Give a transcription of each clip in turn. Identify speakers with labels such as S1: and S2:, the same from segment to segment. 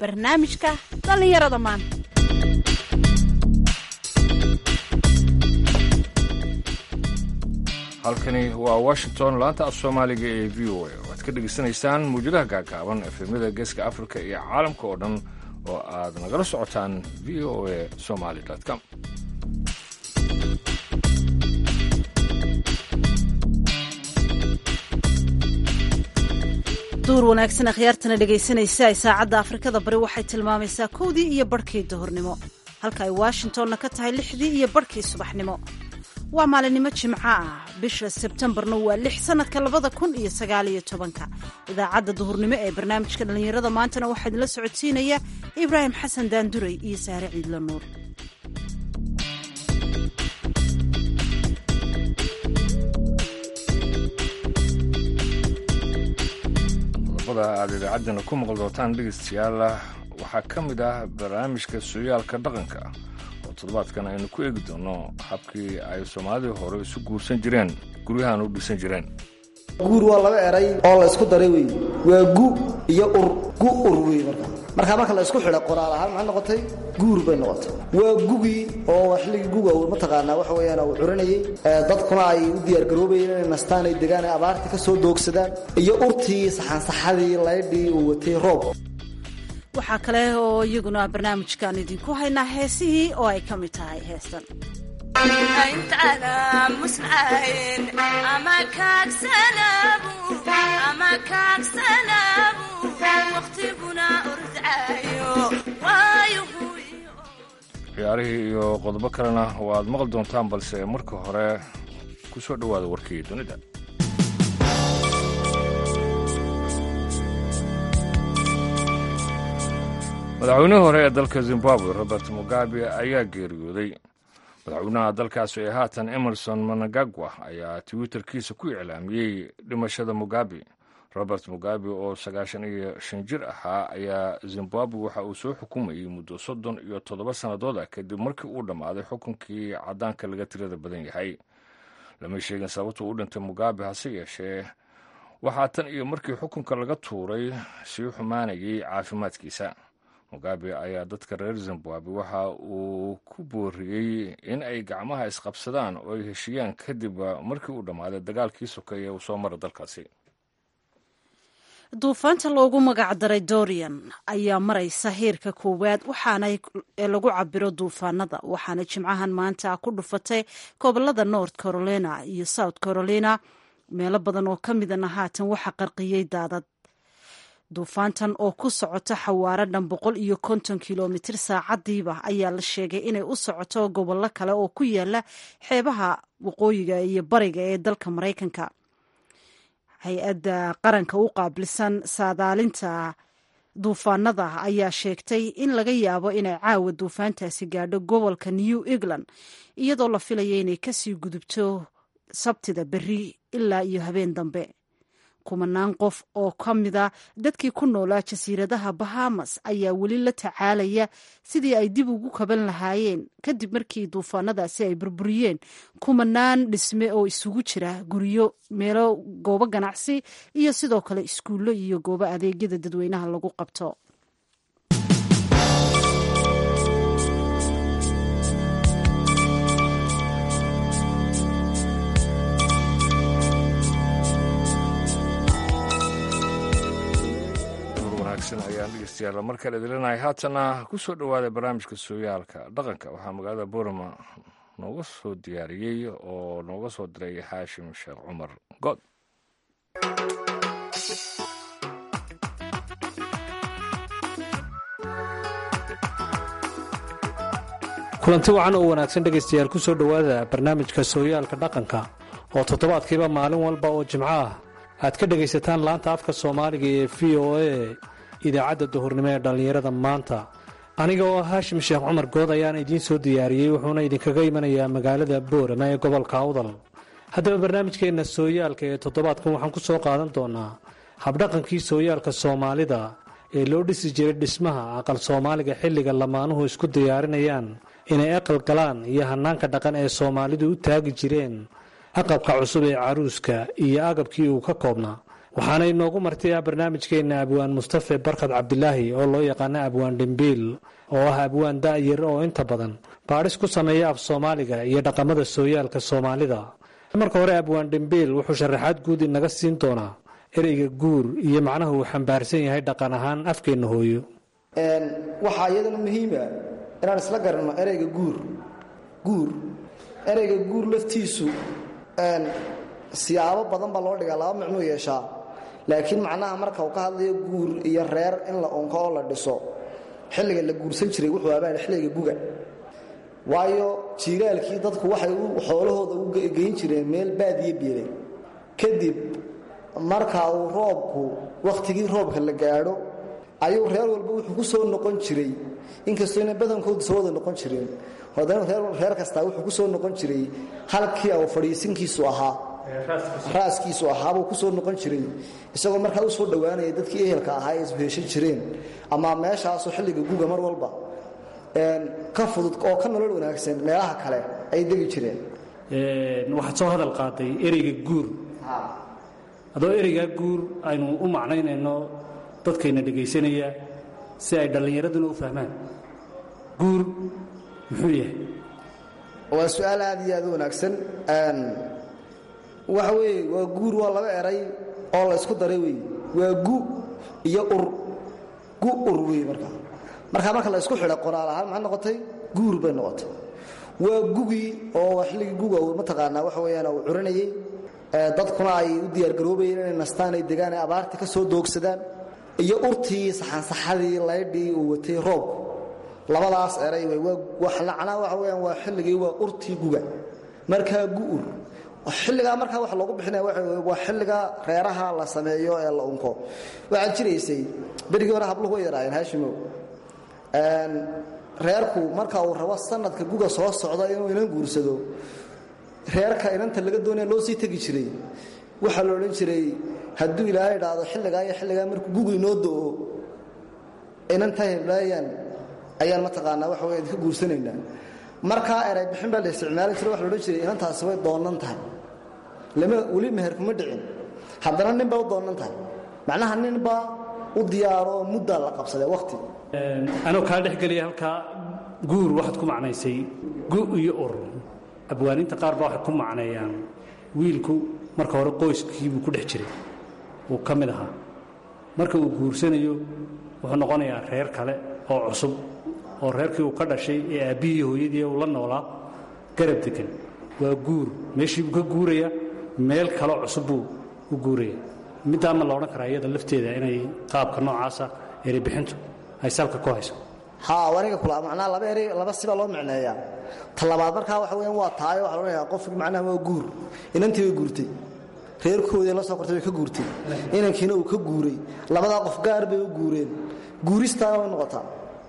S1: barnaamijka dhallinyarada maanta
S2: halkani waa washington laanta af soomaaliga ee v o a waxaad ka dhegaysanaysaan mawjadaha gaagaaban efemyada geeska afrika iyo caalamka oo dhan oo aad nagala socotaan v o a somaly com
S1: duur wanaagsan akhyaartana dhegaysanaysa ay saacadda afrikada bari waxay tilmaamaysaa kowdii iyo barhkii duhurnimo halka ay washingtonna ka tahay lixdii iyo barhkii subaxnimo waa maalinimo jimco ah bisha sebtembarna waa lix sanadka labada kun iyo sagaaliyo tobanka idaacadda duhurnimo ee barnaamijka dhallinyarada maantana waxaa idinla socodsiinaya ibraahim xasan daanduray iyo saare ciidla nuur
S2: qodobada aad idaacaddana ku maqli doontaan dhegaystayaal waxaa ka mid ah barnaamijka sooyaalka dhaqanka oo toddobaadkan aynu ku eegi doono habkii ay soomaalidii hore isu guursan jireen guryahan u dhisan jireen
S3: guur waa laba eray oo la isku daray wey waa gu iyo ur gu ur wey marka markaa marka la isku xidha qoraal ahaan maxay noqotay guur bay noqotay waa gugii oo xilligii guga uu mataqaanaa waxa weeyaan uu curinayay dadkuna ay u diyaargaroobayeen inay nastaan ay degaan ay abaarta ka soo doogsadaan iyo urtii saxansaxadii laydhii uu watay roob
S1: waxaa kale oo iyaguna barnaamijkan idinku haynaa heesihii oo ay ka mid tahay heestan
S2: ciyaarihii iyo qodobo kalena waad maqli doontaan balse marka hore ku soo dhowaada warkii dunida madaxweynihii hore ee dalka zimbabwe robert mugabe ayaa geeriyooday madaxweynaha dalkaasi ee haatan emerson managagwa ayaa twitterkiisa ku iclaamiyey dhimashada mugabe robert mugabe oo sagaashan iyo shan jir ahaa ayaa zimbabwe waxa uu soo xukumayey muddo soddon iyo toddoba sannadood ah kadib markii uu dhammaaday xukunkii caddaanka laga tirada badan yahay lama sheegin sababtuu u dhintay mugabe hase yeeshee waxaa tan iyo markii xukunka laga tuuray sii xumaanayay caafimaadkiisa mugabe ayaa dadka reer zimbabwe waxa uu ku booriyey in ay gacmaha isqabsadaan oo ay heshiiyaan kadib markii uu dhammaaday dagaalkii sokeeye uu soo mara dalkaasi
S1: duufaanta loogu magac daray dorian ayaa maraysa heerka koowaad waxaana lagu cabiro duufaanada waxaana jimcahan maanta ku dhufatay gobolada north carolina iyo south carolina meelo badan oo ka midana haatan waxaa qarqiyey daadad duufaantan oo ku socota xawaaro dhan boqol iyo konton kilomitir saacadiiba ayaa la sheegay inay u socoto gobollo kale oo ku yaala xeebaha waqooyiga iyo bariga ee dalka maraykanka hay-adda qaranka u qaabilsan saadaalinta duufaanada ayaa sheegtay in laga yaabo inay caawa duufaantaasi gaadho gobolka new england iyadoo la filaya inay kasii gudubto sabtida berri ilaa iyo habeen dambe kumanaan qof oo ka mida dadkii ku noolaa jasiiradaha bahamas ayaa weli la tacaalaya sidii ay dib ugu kaban lahaayeen kadib markii duufaanadaasi ay burburiyeen kumanaan dhisme oo isugu jira guryo meelo goobo ganacsi iyo sidoo kale iskuullo iyo goobo adeegyada dadweynaha lagu qabto
S2: ayaan dhegeystayaal markale idilinahay haatana ku soo dhowaada barnaamijka sooyaalka dhaqanka waxaa magaalada boorama nooga soo diyaariyey oo nooga soo diray xaashim sheekh cumar good
S4: kulanti wacan oo wanaagsan dhegaystayaal ku soo dhowaada barnaamijka sooyaalka dhaqanka oo toddobaadkiiba maalin walba oo jimco ah aad ka dhegaysataan laanta afka soomaaliga ee v o a idaacadda duhurnimo ee dhallinyarada maanta aniga oo haashim sheekh cumar good ayaan idiin soo diyaariyey wuxuuna idinkaga imanayaa magaalada boorama ee gobolka awdal haddaba barnaamijkeenna sooyaalka ee toddobaadkan waxaan ku soo qaadan doonaa habdhaqankii sooyaalka soomaalida ee loo dhisi jiray dhismaha aqal soomaaliga xilliga lamaanuhu isku diyaarinayaan inay aqal galaan iyo hannaanka dhaqan ee soomaalidu u taagi jireen aqabka cusub ee caruuska iyo agabkii uu ka koobnaa waxaana inoogu martiyaa barnaamijkeenna abwaan mustafe barkad cabdilaahi oo loo yaqaano abwaan dhimbiil oo ah abwaan da'yar oo inta badan baadhis ku sameeya af soomaaliga iyo dhaqamada sooyaalka soomaalida marka hore abwaan dhimbiil wuxuu sharaxaad guud inaga siin doonaa ereyga guur iyo macnaha uu xambaarsan yahay dhaqan ahaan afkeenna hooyo
S3: waxaa iyadana muhiima inaan isla garanno ereyga guur guur ereyga guur laftiisu siyaabo badan baa loo dhigaa laba micnuu yeeshaa laakiin macnaha marka uu ka hadlayo guur iyo reer in la unko oo la dhiso xilliga la guursan jiray wuxuu abaan xilliga guga waayo jiilaalkii dadku waxay xoolahooda u geyn jireen meel baadiye bielay kadib marka uu roobku wakhtigii roobka la gaadho ayuu reer walba wuxuu ku soo noqon jiray inkastoo ina badankoodu soo wada noqon jireen haddana reer kastaa wuxuu ku soo noqon jiray halkii au fadhiisinkiisu ahaa raaskiisu ahaabuu ku soo noqon jiray isagoo markaa u soo dhowaanaya dadkii ehelka ahaa ee isheeshan jireen ama meeshaasoo xilliga guga mar walba ka fudud oo ka nolol wanaagsan meelaha kale ay degi jireen
S4: waxaad soo hadal qaaday ereyga guur adoo ereygaa guur aynu u macnaynayno dadkayna dhegaysanaya si ay dhallinyaraduna u fahmaan guur muxuu yahay
S3: waa su-aal aad iyo aad u wanaagsan waxa weeye waa guur waa laba eray oo la ysku daray wey waa gu iyo ur gu ur wey markaa markaa marka la isku xidha qoraal ahaan maxay noqotay guur bay noqotay waa gugii oo xilligii guga uu mataqaanaa waxa weeyaan uu curinayey dadkuna ay u diyaargaroobayeen inay nastaan ay degaan ay abaartii ka soo doogsadaan iyo urtii saxansaxadii laydhii uu watay roobku labadaas eray macnaa waxa weyaan waa xilligii waa urtii guga markaa gu'ur xilligaa markaa waxa loogu bixinaya waa xilliga reeraha la sameeyo ee la unko waxaad jiraysay berigii hore habluhu way yaraayeen haashimow reerku marka uu rabo sanadka guga soo socda inuu inan guursado reerka inanta laga doonaya loo sii tegi jiray waxaa la odhan jiray hadduu ilaahay idhaahdo xilligaa iyo xilligaa markuu gugu inoo do'o inanta heblaayaan ayaan mataqaanaa waxa wey idinka guursanaynaa markaa eray bixin baa la isticmaali jira waxa la odhan jiray inantaasi way doonnan tahay lama weli meher kuma dhicin haddana nin baa u doonnan tahay macnaha ninbaa u diyaaro oo muddaa la qabsadee wakhti
S4: anoo kaa dhexgelaya halkaa guur waxaad ku macnaysay gu iyo ur abwaaniinta qaar baa waxay ku macneeyaan wiilku marka hore qoyskiibuu ku dhex jiray uu ka mid ahaa marka uu guursanayo wuxuu noqonayaa reer kale oo cusub oo reerkii uu ka dhashay ee aabbihii hooyadii uu la noolaa garab degan waa guur meeshiibuu ka guuraya meel kaloo cusub buu u guuraya middaa ma la odhan karaa iyada lafteeda inay qaabka noocaasa erebixintu ay salka ku hayso
S3: haa aniga kula macnaha laba eri laba sibaa loo micneeyaa ta labaad markaa waxa weeyaan waa taayo waxa odhanayaa qofki macnaha waa guur inantii way guurtay reerkoodii la soo kortay way ka guurtay inankiina uu ka guuray labadaa qof gaar bay u guureen guuristaana way noqotaa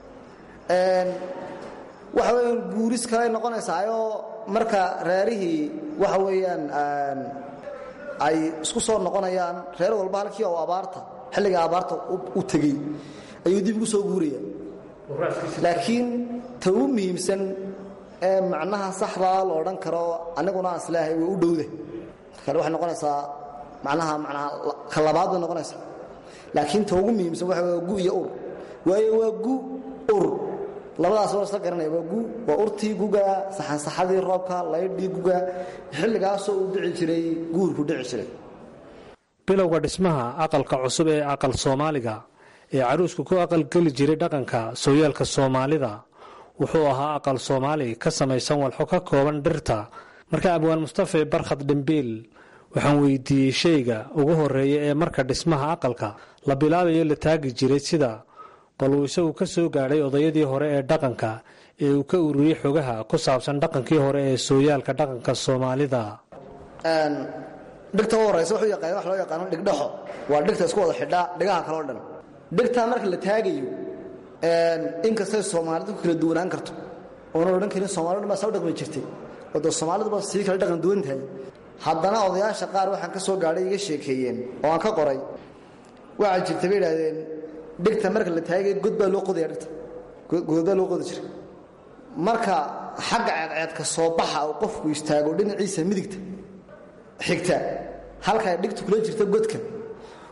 S3: waxa weeyaan guuris kaley noqonaysaayoo marka reerihii waxa weeyaan ay isku soo noqonayaan reer walba halkii oo abaarta xilliga abaarta u tegey ayuu dib ugu soo guuraya laakiin ta u muhiimsan ee macnaha saxdaa la odhan karo aniguna aan isleehay way u dhowda marka waxay noqonaysaa macnaha macnaha ka labaad bay noqonaysaa laakiin ta ugu muhiimsan waxa waa gu iyo ur waayo waa gu ur labadaas waa isla garanaya waa gu waa urtii guga saxansaxadii roobka laydhii guga xilligaasoo uu dhici jiray guurku dhici jiray
S4: bilowga dhismaha aqalka cusub ee aqal soomaaliga ee caruusku ku aqalgeli jiray dhaqanka sooyaalka soomaalida wuxuu ahaa aqal soomaali ka samaysan walxo ka kooban dhirta marka abwaan mustafe barkhad dhimbiil waxaan weydiiyey shayga ugu horeeya ee marka dhismaha aqalka la bilaabayo la taagi jiray sida bal uu isagu ka soo gaadhay odayadii hore ee dhaqanka ee uu ka ururiyey xogaha ku saabsan dhaqankii hore ee sooyaalka dhaqanka soomaalida
S3: dhigta u horaysa wuxuu yaqaan wax loo yaqaano dhigdhaxo waa dhigta isku wada xidhaa dhigaha kaloo dhan dhigtaa marka la taagayo inkastay soomaalidu ku kala duwanaan karto oonan odhan karin soomalidu baa saa u dhaqmi jirtay oo dee soomaaliduba sii kala dhaqan duwan tahay haddana odayaasha qaar waxaan ka soo gaadhay iga sheekeeyeen oo aan ka qoray waxaa jirta bay idhahdeen dhigta marka la taagay god baa loo qodaya dhigta god baa loo qodi jiray marka xagga ceedceedka soo baxa uu qofku istaago dhinaciisa midigta xigta halkaa dhigtu kula jirta godka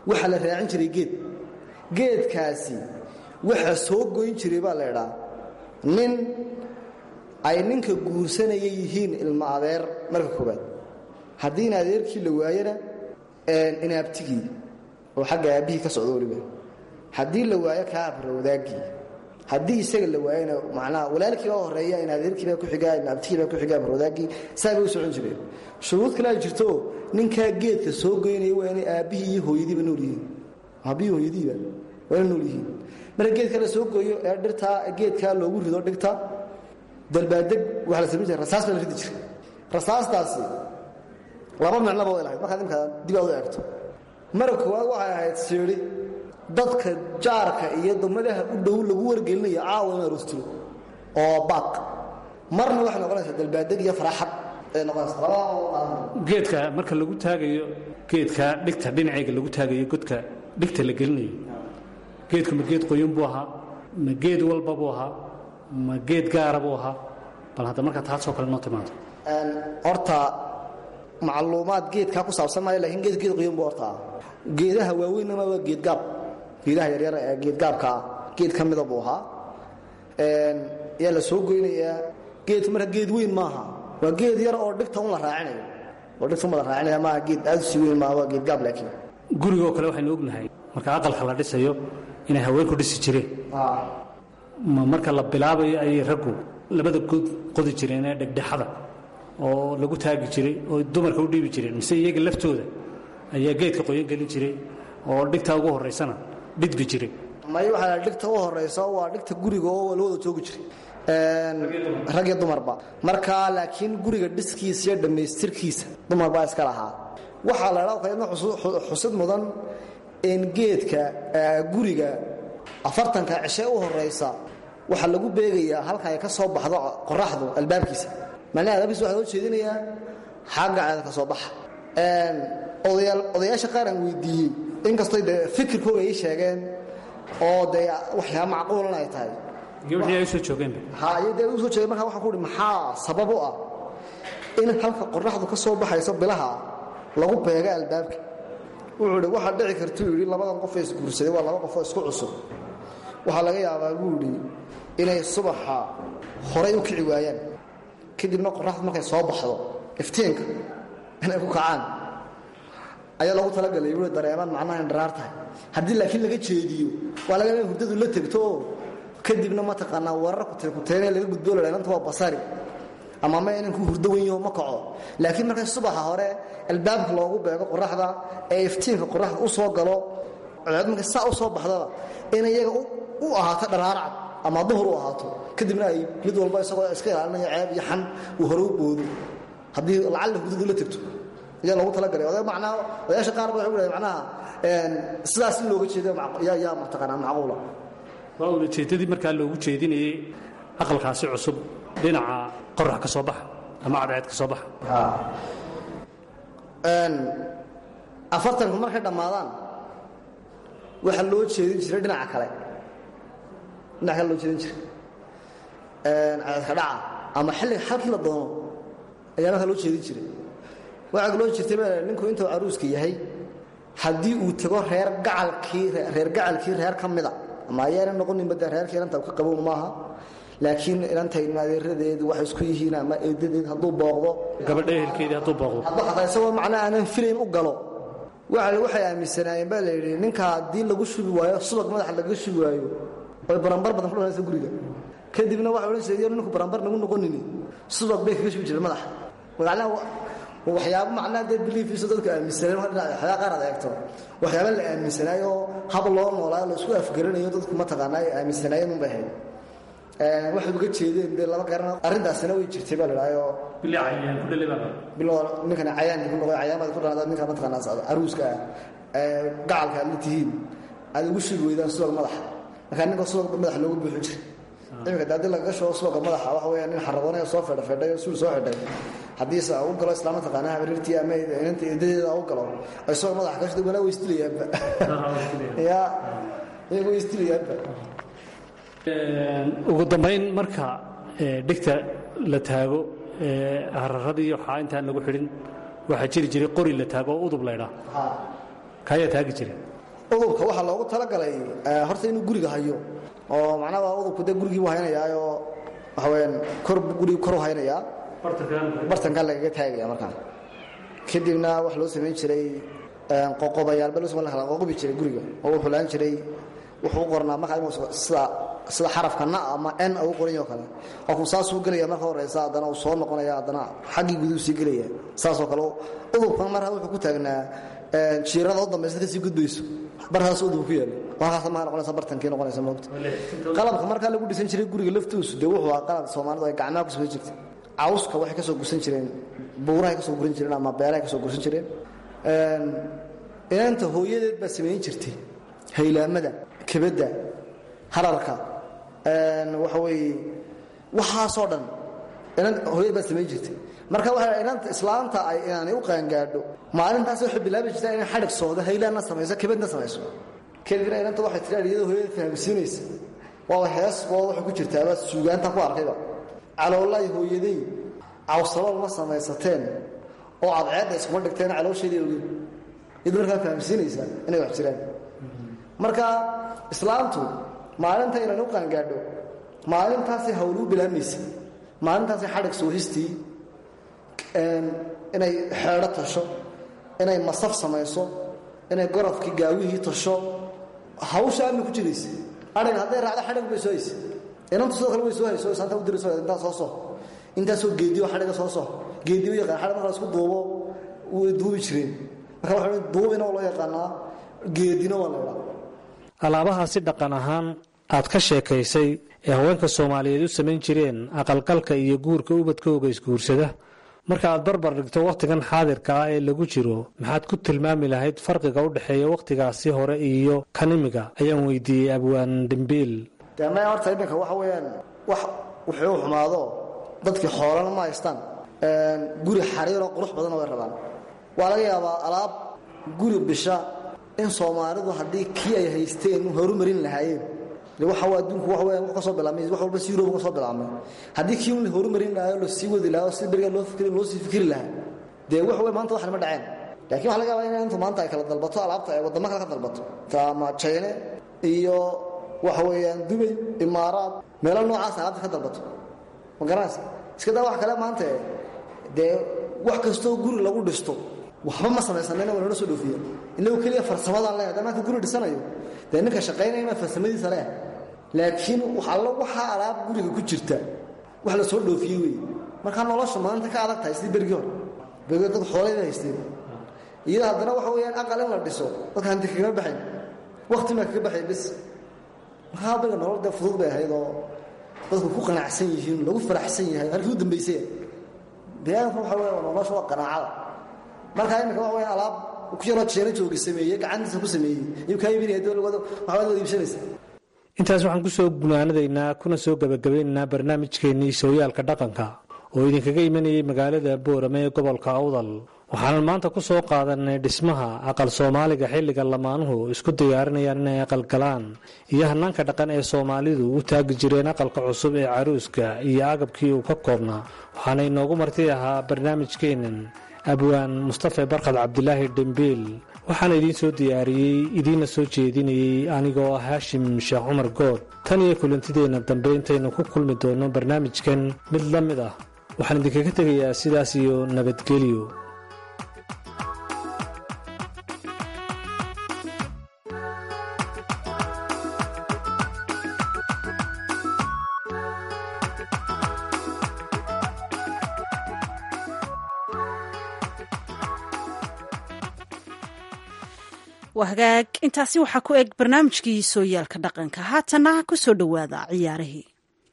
S3: waxaa la raacin jiray geed geedkaasi waxaa soo goyn jiray baa la idhaa nin ay ninka guursanaya yihiin ilmo adeer marka koobaad haddii in adeerkii la waayona inaabtigii oo xagga aabbihii ka socdo weliba haddii la waayo kaa abrowdaagii haddii isaga la waayona macnaha walaalkiibaa horeeya in adeerkiibaa ku xigaa in abtigiibaa ku xigaa abrowdaagii saa bay u socon jireen shuruud kale ay jirto ninkaa geedka soo goynaya waa inay aabbihii iyo hooyadiiba nool yihiin aabbihii hooyadiiba waa inay nool yihiin marka geedka la soo gooyo ee dhirtaa geedkaa loogu rido dhigta dalbaadeg waxaa la samayn jiray rasaas baa la ridi jiray rasaastaasi laba micnoba way lahayd markaad imkaa dib aad u eegto mara koowaad waxay ahayd siidhi dadka jaarka iyo dumadaha u dhow lagu wargelinayo caawa in aroostiro oo baaq marna waxay noqonaysaa dalbaadeg iyo faraaxad ay noqonaysaa labada
S4: geedka marka lagu taagayo geedka dhigta dhinacayga lagu taagayo godka dhigta la gelinayo geedku ma geed qoyan buu ahaa ma geed walba buu ahaa ma geed gaara buu ahaa bal hadda markaa taasoo kale noo timaado
S3: horta macluumaad geedkaa ku saabsan maayo lakiin geed geed qoyan buu horta ah geedaha waaweynama waa geedgaab geedaha yaryar ee geedgaabka ah geed ka mida buu ahaa yaa la soo goynayaa geedku marka geed weyn maaha waa geed yar oo dhigta un la raacinayo oo dhigta un la raacinaya maaha geed aad u sii weyn maaha waa geedgaab laakiin
S4: gurigoo kale waxaynu ognahay marka aqalka la dhisayo inay haweenku dhisi jireen ma marka la bilaabayo ayay raggu labada god qodi jireen ee dhegdhexada oo lagu taagi jiray oo dumarka u dhiibi jireen mise iyaga laftooda ayaa geedka qoyan gelin jiray oo dhigta ugu horaysana dhidbi jiray
S3: may waxaa dhigta u horaysa waa dhigta guriga oo la wada joogi jiray rag iyo dumarba marka laakiin guriga dhiskiisa iyo dhammaystirkiisa dumar baa iska lahaa waxaa la dhaa qaydna xusid mudan in geedka guriga afartanka cishe u horaysa waxaa lagu beegayaa halka ay ka soo baxdo qoraxdu albaabkiisa macnaha albaabkiisa waxaa loo jeedinayaa xagga ceeda ka soo baxa odayaasha qaar aan weydiiyey inkastoy dee fikirkooga ii sheegeen oo dee waxyaa macquulan ay tahay
S4: gabadhii ay u soo joogeenba
S3: ha iyo dee u soo jeegeen markaa waxaan ku uhi maxaa sabab u ah in halka qoraxdu ka soo baxayso bilaha lagu beega albaabka wuxuu idhi waxaa dhici kartuu yidhi labadan qof ee isguursaday waa laba qofoo isku cusub waxaa laga yaabaa buu idhi inay subaxa horay u kici waayaan kadibna qoraxdu markay soo baxdo iftiinka inay ku kacaan ayaa lagu talagalay bui dareemaan macnaha indharaar tahay haddii laakiin laga jeediyo waa laga ina hurdadu la tegto oo kadibna mataqaanaa weerar kuteekuteene laga gudbo la inanta waa basari ama ma inanku hurdo wen yaho ma kaco laakiin marka subaxa hore albaabka loogu beego qoraxda ee iftiinka qoraxda u soo galo cood marka saa u soo baxdaba in iyaga u ahaato dharaarcad ama duhur u ahaato kadibna ay mid walba isagoo iska ilaalinaya ceeb iyo xan uu hore u boodo haddii lacalla hurdadu la tegto ayaa loogu talagalay oday macnaa odayaasha qaar ba waxay u dhahay macnaha sidaas in looga jeedo yaa yaa mataqaanaa macquula
S4: waa ulajeeddadii markaa loogu jeedinayey aqalkaasi cusub dhinaca qorax ka soo baxa ama cadceed ka soo baxa
S3: afartanku markay dhammaadaan waxaa loo jeedin jiray dhinaca kale dhinaca kale loo jeedin jiray cadceedka dhaca ama xilliga halkii la doono ayaa markaa loo jeedin jiray waxaa loo jirtay ba ninku intuu caruuska yahay haddii uu tago reer gacalkii reer gacalkii reer ka mida ama ayaana noqoninba dee reerka inanta ka qabown maaha laakiin inantaynu adeeradeedu waxay isku yihiin ama eedadeed hadduu booqdo
S4: gabadha ehelkeedii hadduu booqdo
S3: hadduu xataa isagoo macnaa aanan filayn u galo waa waxay aaminsanaayeen baa la yidhi ninka haddii lagu shubi waayo subag madaxa lagaga shubi waayo oy barambar badan ku dhanaysa guriga kadibna waxa odhan jiray ninku barambar nagu noqonini subag bay kaga shubi jireen madaxa macnaha waxyaabo macnaa dee biliifiisa dadka aaminsanay waxyaa qaar ad eegto waxyaaba la aaminsanaayo hab loo noolaayo la isku afgaranayo dadku mataqaanaa ay aaminsanaayeen unbay ahayd waxay uga jeedeen dee lama garan arrintaasina way jirtay baa la idhahayoo bilo ninkan cayaankii ku noqoy cayaamada ku dhanaada ninka mataqaanaa aruuska ah gacalka aad la tihiin aad ugu shugi weydaan subag madaxa markaa ninka subag madaxa loogu buuxin jiray iminka de haddii lagaga shubo subaga madaxa waxa weya nin xaraboonaya soo fedha fedhay oo suul soo xidhay haddii se u galo islaam mataqaanaa habarirtii ama inanta eedadeeda u galo ay subag madaxa ka shida walaa way isdilayaanba ya iyaga way isdilayaanba
S4: ugu dambayn marka dhigta la taago hararadii waxaa intaan lagu xidhin waxaa jiri jiray qori la taago oo udub laydhaa kaayaa taagi jira
S3: udubka waxaa loogu talagalay horta inuu guriga hayo oo macnaha udubku dee gurigii buu haynayaayoo waxa weyaan kor gurigi koru haynayaa bartankan lagaga taagaya markaa kadibna wax loo samayn jiray qoqobayaalba loo samayn kala qoqobi jiray guriga oo wuxuu laan jiray wuxuu u qornaa markaa inuu sida sida xarafka na ama n u qoranyo kale qofku saasuu gelaya marka horeysa haddana uu soo noqonaya haddana xaggii guduu sii gelaya saasoo kale udubkan markaa wuxuu ku taagnaa jiirada u dambaysa kasii gudbayso barkaas udub ku yaalo halkaas maa noqonaysa bartankii noqonaysa moogta qalabka markaa lagu dhisan jiray guriga laftiisu dee wuxuu ahaa qalab soomaalidu ay gacmaha ku samayn jirtay cawska waxay ka soo gursan jireen buurahay ka soo guran jireen ama beerahay ka soo gursan jireen inaanta hooyadeed baa samayn jirtay haylaamada kebadda hararka waxa weeye waxaasoo dhan hooyad baa samayn jirtay marka waa inanta islaanta ay inaanay u qaangaadho maalintaas waxay bilaabi jirtaa inay xadhig soodo haylaanna samayso kebadna samayso kadibna inanta waxay tiraa iyadoo hooyada fahamsiinaysa waaba hees boo waxay ku jirtaaba suugaanta ku arkayba caloolay hooyaday cawsalool ma samaysateen oo cadceedda iskuma dhigteen caloosheedii ogeyn iyadu markaa fahamsiinaysa inay wax jiraan marka islaamtu maalinta inaan u qaangaadho maalintaasay hawluu bilaamaysa maalintaasay xadhig soohistii inay xeedho tasho inay masaf samayso inay gorofkii gaawihii tasho hawsha ama ku jiraysa aig hadday raacdo xadhig bay soo haysa inantu sidoo kale way soo hayso saanta u dirayso intaa soo soh intaasoo geediyo xadhiga soo soh geediyo yaqaan xadhig marka la isku duubo way duubi jireen marka waxa duubina waa loo yaqaanaa geedina waa la idhaa
S4: alaabahaasi dhaqan ahaan aad ka sheekaysay ee haweenka soomaaliyeed u samayn jireen aqalgalka iyo guurka ubadkooga isguursada marka aad barbar dhigto wakhtigan xaadirka ah ee lagu jiro maxaad ku tilmaami lahayd farqiga u dhexeeya wakhtigaasi hore iyo kan imiga ayaan weydiiyey abwaan dembiil
S3: dee maya horta iminka waxa weeyaan wax wuxuu xumaado dadkii xoolana ma haystaan guri xariiroo qurux badanoo way rabaan waa laga yaabaa alaab guri bisha in soomaalidu haddii kii ay haysteen horumarin lahaayeen waxa adduunku waxa weeyaan wax ka soo bilaabmay wax walba si Europe ka soo bilaabmay haddii kii uu horumarin lahayo la sii wadi lahayo si bariga loo fikri loo sii fikri lahaa dee wax weey maanta wax ma dhaceen laakiin waxa laga yaabaa in inta maanta ay kala dalbato alaabta ay wadamo kale ka dalbato taama China iyo waxa weeyaan Dubai Imaaraat meelo noocaas alaabta ka dalbato ma garanaysa iska daa wax kale maanta dee wax kastoo guri lagu dhisto waxba ma samaysanayna waa soo dhoofiya inagu kaliya farsamadaan leeyahay maanta guri dhisanayo dee ninka shaqaynayna farsamadiisa leeyahay laakiin alla waxaa alaab guriga ku jirta wax la soo dhoofiyey wey markaa nolosha maanta ka adag tahay sidii bergii hore bergii dad xooleyda haysteen iyada haddana waxa weeyaan aqal in la dhiso dadka hanti kaga baxayn wakti ma kaga baxay bis markaa beriga nolol dee fudud bay ahayd oo dadku ku qanacsan yihiin lagu faraxsan yahay halkii u dambaysay deegaanku waxa weeya nolosha waa qanaacada markaa iminka waxa weeyaan alaab ku yaroo jeena joogi sameeyey gacantiisa ku sameeyey ayuu kaa iibinaya dowlad waxbaad wada iibsanaysa
S4: intaas waxaan ku soo gunaanadaynaa kuna soo gebagabaynaynaa barnaamijkeennii sooyaalka dhaqanka oo idinkaga imanayay magaalada boorame ee gobolka awdal waxaanan maanta ku soo qaadanay dhismaha aqal soomaaliga xilliga lamaanuhu isku diyaarinayaan inay aqalgalaan iyo hanaanka dhaqan ee soomaalidu u taagi jireen aqalka cusub ee caruuska iyo agabkii uu ka koobnaa waxaana inoogu marti ahaa barnaamijkeennan abwaan mustafe barkhad cabdilaahi dhembiil waxaana idiin soo diyaariyey idiinna soo jeedinayey anigoo ah haashim sheekh cumar good tan iyo kulantideenna dambe intaynu ku kulmi doonno barnaamijkan mid la mid ah waxaan idinkaga tegayaa sidaas iyo nabadgelyo
S1: waa hagaag intaasi waxaa ku eg barnaamijkii sooyaalka dhaqanka haatana ku soo dhowaada ciyaarihii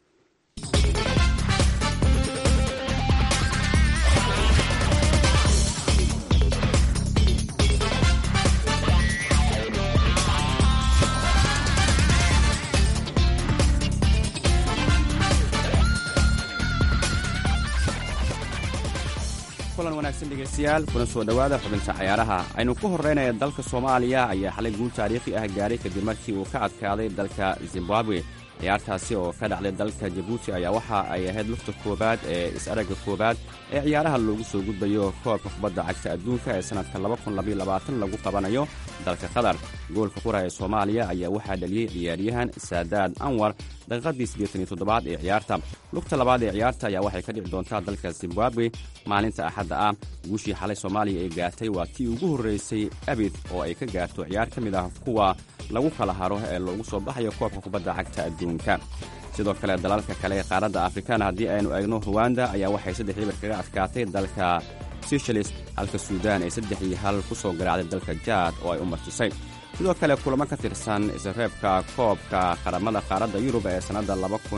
S5: kulan wanaagsan dhegaystayaal kuna soo dhowaada xubinta cayaaraha aynu ku horraynaya dalka soomaaliya ayaa xalay guul taariikhi ah gaaray kadib markii uu ka adkaaday dalka zimbabwe ciyaartaasi oo ka dhacday dalka jabuuti ayaa waxa ay ahayd lugta koowaad ee is-aragga koowaad ee ciyaaraha loogu soo gudbayo koobka kubadda cagta adduunka ee sannadka lagu qabanayo dalka qatar goolka qura ee soomaaliya ayaa waxaa dhaliyey ciyaaryahan saadaad anwar daqiiqadii siddeetan iyo toddobaad ee ciyaarta lugta labaad ee ciyaarta ayaa waxay ka dhici doontaa dalka zimbabwe maalinta axadda ah guushii xalay soomaaliya ay gaartay waa tii ugu horraysay abid oo ay ka gaarto ciyaar ka mid ah kuwa lagu kala haro ee loogu soo baxayo koobka kubadda cagta adduunka sidoo kale dalalka kale ee qaaradda afrikana haddii aynu eegno ruwanda ayaa waxay saddex ibar kaga adkaatay dalka sishalis halka suudaan ay saddex iyo hal ku soo garaacday dalka jaad oo ay u martisay sidoo kale kulamo ka tirsan isreebka koobka qaramada qaaradda yurub ee sannadda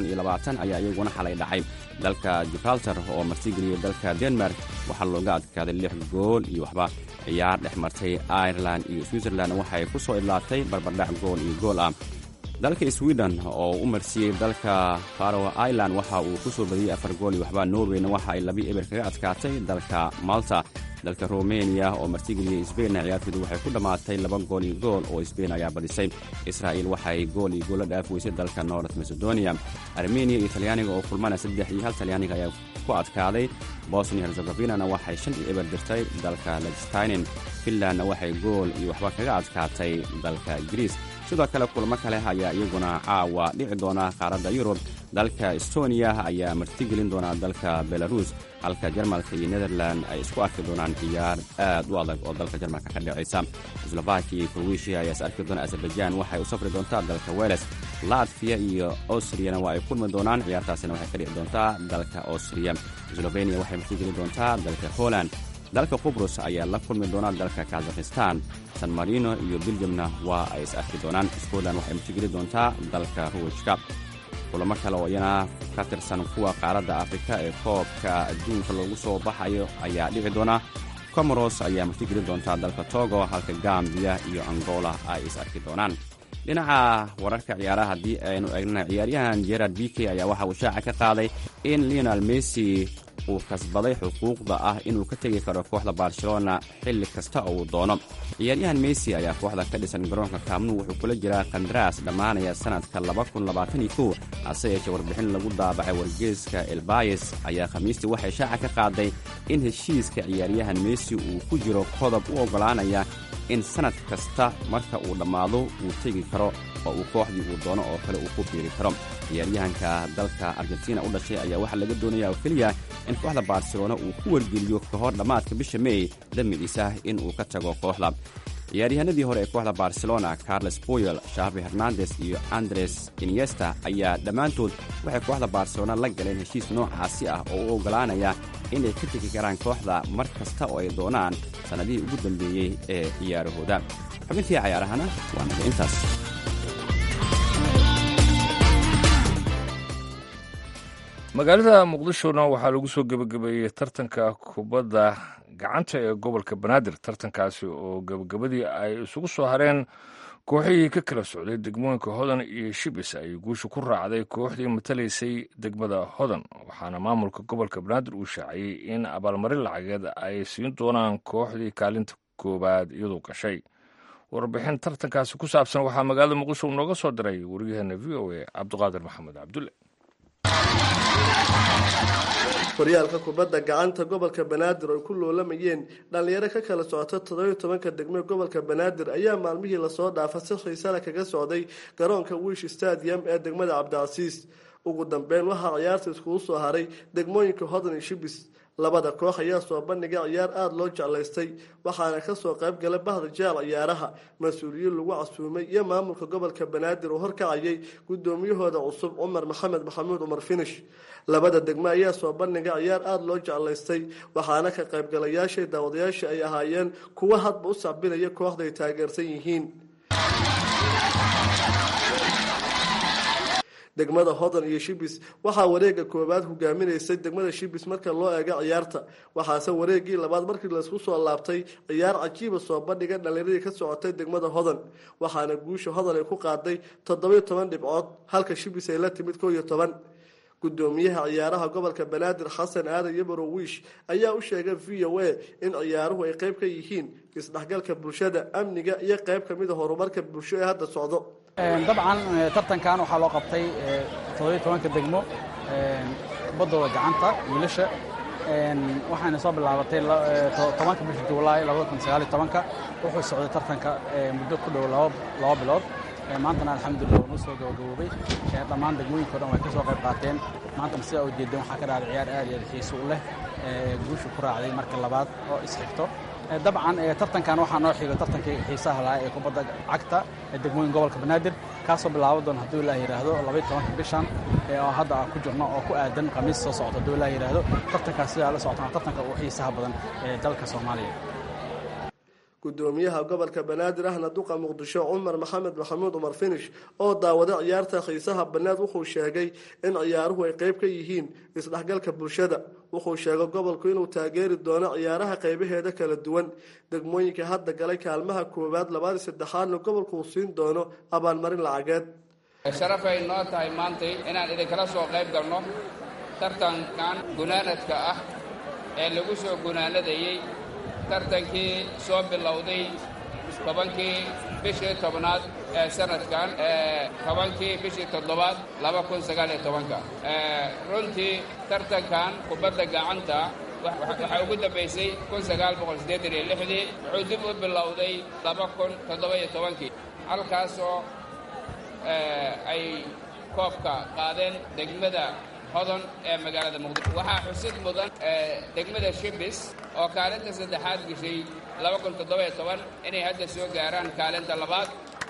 S5: ayaa iyaguna xalay dhacay dalka gibraltar oo martigeliyey dalka denmark waxaa looga adkaaday lix gool iyo waxba ciyaar dhex martay irelan iyo switzerland waxay ku soo idlaatay barbardhac gool iyo gool ah dalka sweden oo u marsiiyey dalka faro ireland waxa uu ku soo badiyey afar gool iyo waxba norweyna waxa ay labi eber kaga adkaatay dalka malta dalka romeniya oo martigeliyey sbainna ciyaartoodu waxay ku dhammaatay laba gool iyo gool oo sbain ayaa badisay israa'il waxay gool iyo goolla dhaaf weysay dalka north macedonia armeniya iyo talyaaniga oo kulmana saddex iyo hal talyaaniga ayaa ku adkaaday bosnia herzegovinana waxay shan iyo eber dirtay dalka lestinen finlandna waxay gool iyo waxba kaga adkaatay dalka griis sidoo kale kulamo kale ayaa iyaguna caawa dhici doona qaaradda yurub dalka estoniya ayaa martigelin doona dalka belarus halka jarmalka iyo netherland ay isku arki doonaan ciyaar aad u adag oo dalka jarmalka ka dhacaysa slovakiya iyo kroweshiya ayaa is arki doona azerbaijan waxay u safri doontaa dalka weles latfiya iyo austriyana waa ay kulmi doonaan ciyaartaasina waxay ka dhici doontaa dalka austriya sloveniya waxay martigelin doontaa dalka holland dalka qubrus ayaa la kulmi doonaa dalka kazakhistan san marino iyo beljamna waa ay is arki doonaan scotland waxay martigeli doontaa dalka ruwishka kulamo kale oo iyana ka tirsan kuwa qaaradda afrika ee koobka adduunka loogu soo baxayo ayaa dhici doona comoros ayaa martigeli doontaa dalka togo halka gambiya iyo angola ay is arki doonaan dhinaca wararka ciyaaraha haddii aynu eegnana ciyaaryahan gerard bike ayaa waxa uu shaaca ka qaaday in leonel messi uu kasbaday xuquuqda ah inuu ka tegi karo kooxda barcelona xilli kasta oo uu doono ciyaaryahan messi ayaa kooxda ka dhisan garoonka kaamnu wuxuu kula jiraa kandaraas dhammaanaya sannadka hase yeeshee warbixin lagu daabacay wargeeska elbayes ayaa khamiistii waxay shaaca ka qaaday in heshiiska ciyaaryahan messi uu ku jiro qodob u oggolaanaya in sannad kasta marka uu dhammaado uu tegi karo oo uu kooxdii uu doono oo kale uu ku biiri karo ciyaaryahanka dalka argentina u dhashay ayaa waxaa laga doonaya oo keliya in kooxda barcelona uu ku wargeliyo ka hor dhammaadka bisha mey damidiisa in uu ka tago kooxda ciyaaryahanadii hore ee kooxda barcelona carles boyel shavi hernandes iyo andres iniesta ayaa dhammaantood waxay kooxda barcelona la galeen heshiis noocaasi ah oo u oggolaanaya inay ka tegi karaan kooxda mar kasta oo ay doonaan sannadihii ugu dambeeyey ee ciyaarahooda xubintii cayaarahana waa naga intaas
S2: magaalada muqdishona waxaa lagu soo gebagabeeyey tartanka kubadda gacanta ee gobolka banaadir tartankaasi oo gebagabadii ay isugu soo hareen kooxihii ka kala socday degmooyinka hodan iyo shibis ay guusha ku raacday kooxdii matalaysay degmada hodan waxaana maamulka gobolka banaadir uu shaaciyey in abaalmarin lacageed ay siin doonaan kooxdii kaalinta koowaad iyadoo gashay warbixin tartankaasi ku saabsan waxaa magaalada muqdisho nooga soo diray wariyaheena v o a cabdiqaadir maxamed cabdulle
S6: horyaalka kubadda gacanta gobolka banaadir oo ay ku loolamayeen dhallinyaro ka kala socota toddobiyo tobanka degme gobolka banaadir ayaa maalmihii lasoo dhaafa si xiisana kaga socday garoonka wish stadium ee degmada cabdicasiis ugu dambeyn waxaa ciyaarta iskugu soo haray degmooyinka hodan iyo shibis labada koox ayaa soo bandhigay ciyaar aada loo jeclaystay waxaana kasoo qayb galay bahda jeel ciyaaraha mas-uuliyiin lagu casuumay iyo maamulka gobolka banaadir oo horkacayay gudoomiyahooda cusub cumar maxamed maxamuud cumar finish labada degme ayaa soo bandhigay ciyaar aada loo jeclaystay waxaana ka qaybgalayaashay daawadayaasha ay ahaayeen kuwo hadba u sacbinaya kooxda ay taageersan yihiin degmada hodan iyo shibis waxaa wareega koowaad hogaaminaysay degmada shibis marka loo eego ciyaarta waxaase wareegii labaad markii laysku soo laabtay ciyaar cajiiba soo bandhiga dhallinyaradii ka socotay degmada hodan waxaana guusha hodan ay ku qaaday toddobiyo toban dhibcood halka shibis ay la timid koo iyo toban gudoomiyaha ciyaaraha gobolka banaadir xasan aadan yabaro wiish ayaa u sheegay v o a in ciyaaruhu ay qayb ka yihiin isdhexgalka bulshada amniga iyo qayb ka mida horumarka bulsho ee hadda socdo
S7: dabcan tartankan waxaa loo qabtay toddobiyo tobanka degmo kubaddooda gacanta wiilasha waxaana soo bilaabatay tobanka bisha juulaay labada kun sagaal iyo tobanka wuxuu socday tartanka muddo ku dhow laba bilood maantana alxamdulillah wuu soo gabagaboobay dhammaan degmooyinka o dhan way ka soo qayb qaateen maantana sidaa u jeedeen waxaa ka dhacday ciyaar aad iyo aad xiiso u leh guusha ku raacday marka labaad oo isxigto dabcan tartankan waxaa noo xigo tartankii xiisaha lahaa ee kubadda cagta ee degmooyin gobolka banaadir kaasoo bilaabo doona hadduu ilaah yidhaahdo labaiyo tobanka bishan oo hadda aan ku jirno oo ku aadan khamiis soo socota hadduu ilaah yidhaahdo tartankaas sidaa la socotana tartanka ugu xiisaha badan ee dalka soomaaliya
S6: gudoomiyaha gobolka banaadir ahna duqa muqdisho cumar maxamed maxamuud cumar finish oo daawada ciyaarta xiisaha banaad wuxuu sheegay in ciyaaruhu ay qayb ka yihiin isdhexgalka bulshada wuxuu sheegay gobolku inuu taageeri doono ciyaaraha qaybaheeda kala duwan degmooyinka hadda galay kaalmaha koowaad labaad iyo saddexaadna gobolku uu siin doono abaalmarin lacageed
S8: sharafay noo tahay maantay inaan idinkala soo qayb galno tartankan gunaanadka ah ee lagu soo gunaanadayey tartankii soo bilowday tobankii bishii tobnaad ee sanadkan tobankii bishii toddobaad laba kun sagaal iyo tobanka runtii tartankan kubadda gacanta waxaa ugu dambaysay kun sagaal boqol siddeetan iyo lixdii wuxuu dib u bilowday laba kun toddoba iyo tobankii halkaasoo ay koobka qaadeen degmada hodon ee magaalada muqdisho waxaa xusid mudan degmada shibis oo kaalinta saddexaad geshay laba kun toddoba-iyo toban inay hadda soo gaaraan kaalinta labaad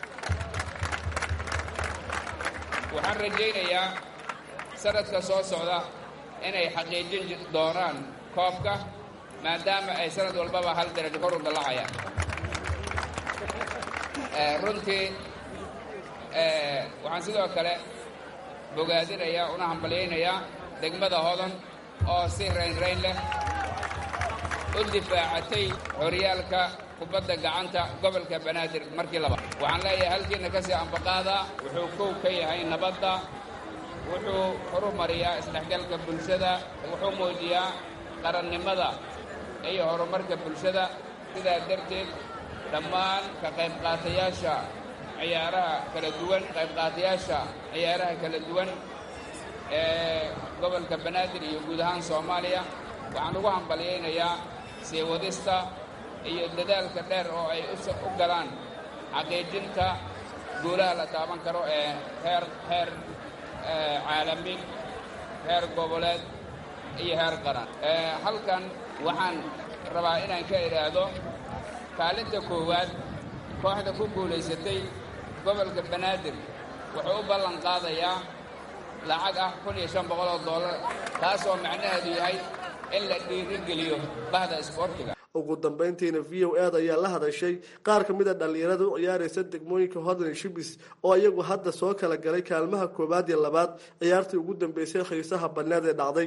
S8: waxaan rajaynayaa sanadka soo socda inay xaqiijin doonaan koobka maadaama ay sanad walbaba hal darajo kor u dallacayaan runtii waxaan sidoo kale bogaadinayaa una hambalyaynayaa degmada hodan oo si raynrayn leh u difaacatay horyaalka kubadda gacanta gobolka banaadir markii labaad waxaan leeyahay halkiina ka sii ambaqaadaa wuxuu kow ka yahay nabadda wuxuu horumariyaa isdhexgalka bulshada wuxuu muujiyaa qarannimada iyo horumarka bulshada sidaa darteed dhammaan ka qayb qaatayaasha ciyaaraha kala duwan qayb qaatayaasha ciyaaraha kala duwan ee gobolka banaadir iyo guud ahaan soomaaliya waxaan ugu hambalyaynayaa sii wadista iyo dadaalka dheer oo ay u galaan xaqiijinta guulaha la taaban karo ee heer heer caalami heer goboleed iyo heer qaran halkan waxaan rabaa inaan ka idhaahdo kaalinta koowaad kooxda ku guulaysatay gobolka banaadir wuxuu u ballan qaadayaa lacag ah kun iyo shan boqol oo dollar taasoo macnaheedu yahay in la dhiirigeliyo bahda isboortiga
S6: ugu dambayntiina v o ed ayaa la hadashay qaar ka mid a dhallinyarada u ciyaaraysa degmooyinka hodland shibis oo iyagu hadda soo kala galay kaalmaha koowaad iyo labaad ciyaartii ugu dambeysay xiisaha banneed ee dhacday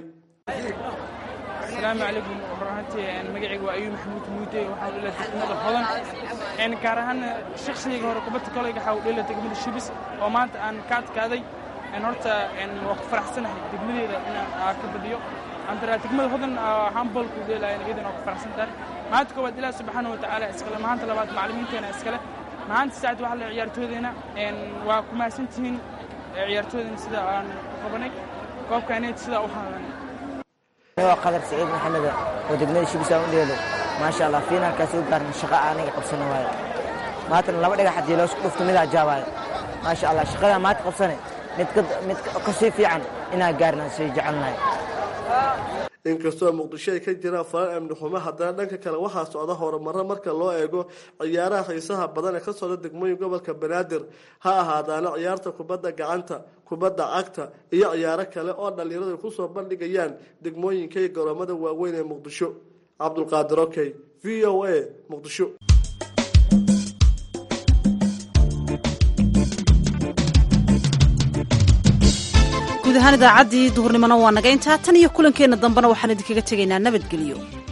S9: asalaamu calaykum runtii magacayga waa ayuub maxamuud muude waxaa u dhila degmada hodan gaar ahaan shakhsigayga hore kubadda kolayga waxaa u dhila degmada shibis oo maanta aan ka adkaaday horta waa ku faraxsanahay degmadeeda inaan ka badiyo antara degmada hodan handbolku dheelaya iyadan waa ku faraxsan tahay maanta koowaad ilaah subxaana wa tacaala iskale maanta labaad macallimiinteena iskale maanta saacad waxa le ciyaartooydeena waa ku mahadsan tihiin ciyaartooydeena sida aan qabanay koobkaaneed sidaa u haadanay
S10: waa qadar saciid maxamed oo degmada shibisaan u dheelo maasha allah fiinaalkaas u gaarna shaqo aniga qabsana waayo maantana laba dhagax haddii loo dhufto midaa jaabaayo maasha allah shaqadaa maanta qabsane mid kasii fiican inaa gaarna sii jecelnahay
S6: inkastoo muqdisho ay ka jiraan falan amni xumo haddana dhanka kale waxaa socda horumarro marka loo eego ciyaaraha xiisaha badan ee ka socda degmooyin gobolka banaadir ha ahaadaana ciyaarta kubadda gacanta kubadda cagta iyo ciyaaro kale oo dhallinyaradu ay kusoo bandhigayaan degmooyinka iyo garoomada waaweyn ee muqdisho cabdulqaadir okey v o a muqdisho
S1: guud ahaan idaacaddii duhurnimona waa naga intaa tan iyo kulankeenna dambena waxaan idinkaga tegaynaa nabadgelyo